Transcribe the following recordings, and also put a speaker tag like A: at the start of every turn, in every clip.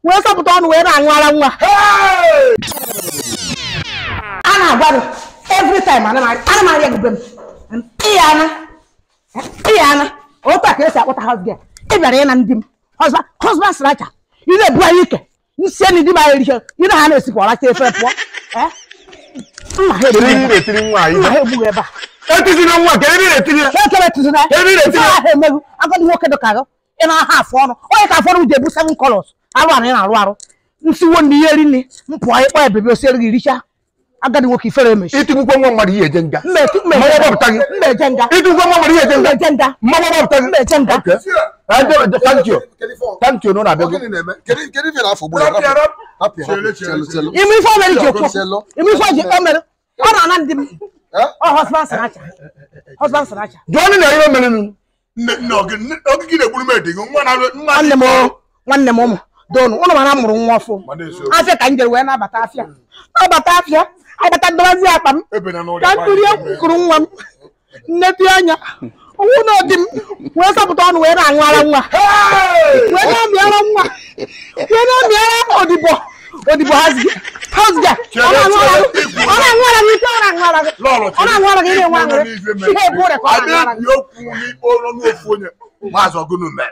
A: wee sọpụta ọnụ wee na-aṅụ ara nwa a na-agwa gị every time ana m arịa gị be m ịya ana ịya ana otu a ka esi akpọta house girl ị bịara ịna ndị m husband husband sracha ị na-ebu anyị ike nsi enyi di m anyị eriche ị na ha na-esikwa ọracha efere pụọ Eh? mma ha
B: Kedu
A: egbughị
B: ihe ị
A: ebe
B: na-etiri nwa
A: a.
B: anyị
A: mma ha egbughị ebe a
B: etiziri nwa kedu ebe ị na-etiri ya
A: ha ekele tụzina
B: Ebe ị na-etinye-
A: Ife ahụ emeghu agadi nwoke dị ka gị ị na-aha afụ ọnụ onye ka afọ ọnụ ji ebu seven colors arụ arụ ị na-arụ arụ nsiwo ndị ihe rinne mpụọ ịkpọ ebebe osiere gị richa agadi nwoke ifere emechi
B: itigbukwa nwa mmadụ ihe eje nga
A: mmeje
B: Mmanwụ gbapụta gị.
A: nga
B: itigbukwa nwa mmadụ ihe eje nga
A: mmeje nga
B: mmanwụ gbapụta gị
A: mmeje nga
B: Okay. Ah, de- thank you thank you na ọ na-abịa gị
C: Kedu ife na-afọ gburu ya? Rapụ ya, rapụ ya. Chelu, chelu.
A: ime ife o mere ji okwu
C: Chelu.
A: ime ife o ji o mere ọ na-ana ndị m
C: Eh?
A: ọ husband sinacha husband sinacha
B: jụọ ndị na ihe mere nụ
D: nne nne ogigi na-egburu m edi gị nwa na nwa
A: nwanne m o, nwanne m ụmụ donu ụnụ mana mụrụ nwa ọfụ
D: Ma na-eso.
A: afịa ka m jere wee nabata afịa nabata afịa agbata dobazi akpa m
D: ebe na n'ụlọ
A: ka ntụri kụrụ nwa m nneti anya ọnwụ na ọdị m wee sọpụta ọnụ wee na-aṅụ ara nwa wee na-amị ara nwa wee na-amị ara odibo odibo hazga hazga ọ na-aṅụ ara gị ọ na-aṅụ ara gị ike ọ na-aṅụ ara gị ọ na-aṅụ ara gị na-enwe aṅụrị ihe ebu ụrị ka ọ na-aṅụ ara gị
D: abịa okwu n'ikpe ọnụ ofu onye maazị ọgụnụ mere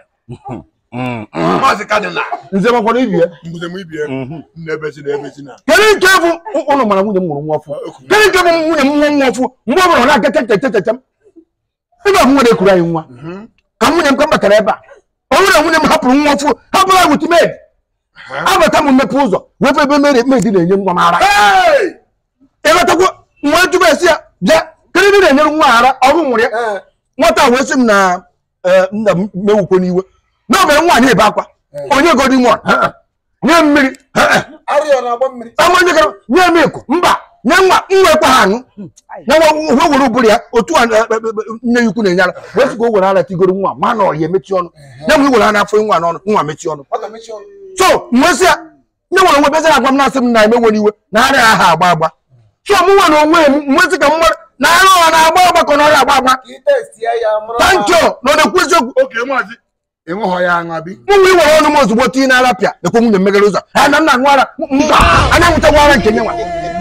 D: maazị kadịna
B: nze makwara ibi ya
D: mbuze m ibie nna ebezi na ebezi na
B: kedu nke bụ ụnụ mara nwunye m mụrụ nwa ọfụ kedu nke bụ nwunye m nwa nwa ọfụ mgbe ọ bụla ọ na-aga chechechechechem ebe ahụ nwere ekuru anyị nwa ka nwunye m ka m batara ebe a ọ bụrụ na nwunye m hapụrụ nwa ọfụ hapụrụ ya wutimed abata m mmepe ụzọ wepụ ebe mere medi na-enye nwa m ara ịghọtakwa nwa jụba esi ya bịa kedu ebe ị na-enyere nwa ara ọrụ nwụrụ ya
C: Eh,
B: nwata a wee sị m na eh, nna m mewukwo n'iwe na ọ mere nwa na-ebe akwa onye godi nwa nye m mmiri
C: arịọ na-agba mmiri.
B: amanye gara nye m ịkụ mba nye nwa nwa ekwe ha aṅụ nye nwa uwe were ụbụrụ ya otu a eh, eh, eh, nne ya ukwu na-enye ara wee sị ka o were ara tigoro nwa ma na ọhịa emechi ọnụ nye m iwere ara afọ nwa n'ọnụ nwa mechi ọnụ
C: Ọ ga-emechi ọnụ.
B: so mwesị ya nye nwere nwe bezara agwa m na-asị m na emewe iwe na ara ha agba agba so mụ nwa na onwe m mwesị ka m mara na ara ọha na-agba agba ka ọ na ọrịa agba agba
C: Ka ị testie ya mara.
B: tancho na ọ na-ekwu eziokwu
D: oke maazị ịṅụghọ ya aṅa bi
B: mụ nwe iwere ọnụ m ozugbo tinye n'ara pịa ekwe nwunye m meghere ụzọ ha na nna aṅụ ara mba anya nwụchakwa ara nke nye nwa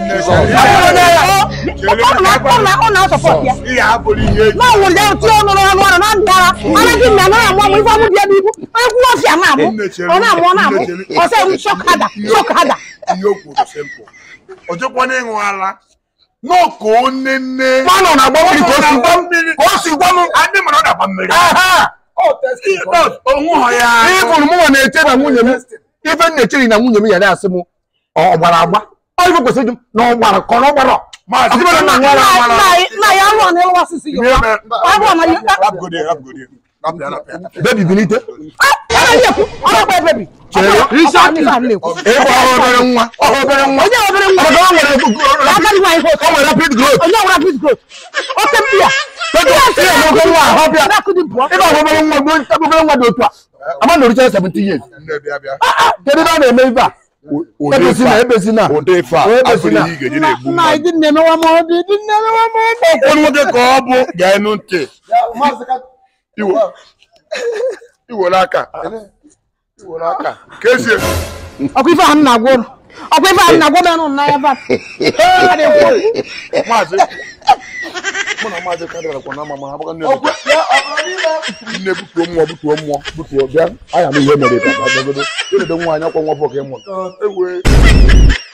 A: ọ na-asọpọt ya
D: ihe abụrụ ihe eji
A: na ọnwụrụ ya otu ọnụ n'ọnụ ọrụ na ndụ ara ara gị na anaghị amụ amụ ife ọmụ dị ebe ibu onye kwuo ọfịa na-amụ ọ na-amụ ọ na-amụ ọsọ ewu shọk hada shọk hada
D: ihe o kwuru simpụl ọ jụkwana ịṅụ ara n'ọkụ nne nne
B: mmanụ na-agba mmiri ka o si gwa m ka o si gwa m
D: adị mara ọ na-agba mmiri
B: aha
C: Ọ testing.
D: onwụghọ ya
B: ihe bụrụ m nwa na-eche na nwunye m ife m na-echeri na nwunye m ya na-asị m ọ gbara agba ọ ife kwesịrị ịjụ m na ọ gbara ka ọ na ọ gbara
D: maazị
B: Ọsibara na nwa ara
A: Na- na- na ya arụ ọ na-ewe ọsịsị ya
D: Ihe mere-
A: ọ bụ na ya
D: Rapụgodi ya, rapụgodi ya. Rapụ ya, rapụ ya.
B: bebi bilite
A: anaghị ekwu ọ na-agba ebebi
B: Chere.
A: na-ekwu
B: ịgba ọhụ obere nwa ọhụ obere nwa
A: onye obere nwa
B: Ọgọ o nwere
A: agadi nwaanyị host
B: o nwere rapid growth
A: onye ọbụla pis growth oke mpi ya
B: ihe ọgọgọ nwa ahụ bịa
A: na-akụdi pụọ
B: ịba ọhụ obere nwa gbuo nta obere nwa dị otu a ama na oricha 17 years
D: Nne bịa bịa.
B: kedu ebe a na-eme ife a ebezina ebezina
D: Ụdị ife a,
B: Ebezina.
D: abụrụ ihe ị ga-eji na-egbu
A: nna
D: mmadụ.
A: ịdị na-emewa m ọdị ịdị na-emewa m ọdị
D: Onye nwoke ka ọ bụ ga-enu ntị
C: Ya, maazị ka-
D: Iwo- iwere aka iwere aka ka esi
A: ọkwa ife ahụ m na-agwa ụnụ ọkwa ife ahụ m na-agwa ụnụ na ya ba
D: maazị mụ na maazị kadịra kwa na ama ma ha gbaka nne
C: Ọgwụ- ya, ọ bụrụ n'ime-
D: nne butuo mmụọ butuo mmụọ butuo bịa anya m ihe mere bịa bịa, bịa, bịa. Ịdobe nwa anya kwa nwa bọka ịmụ
C: Ọ, ewe.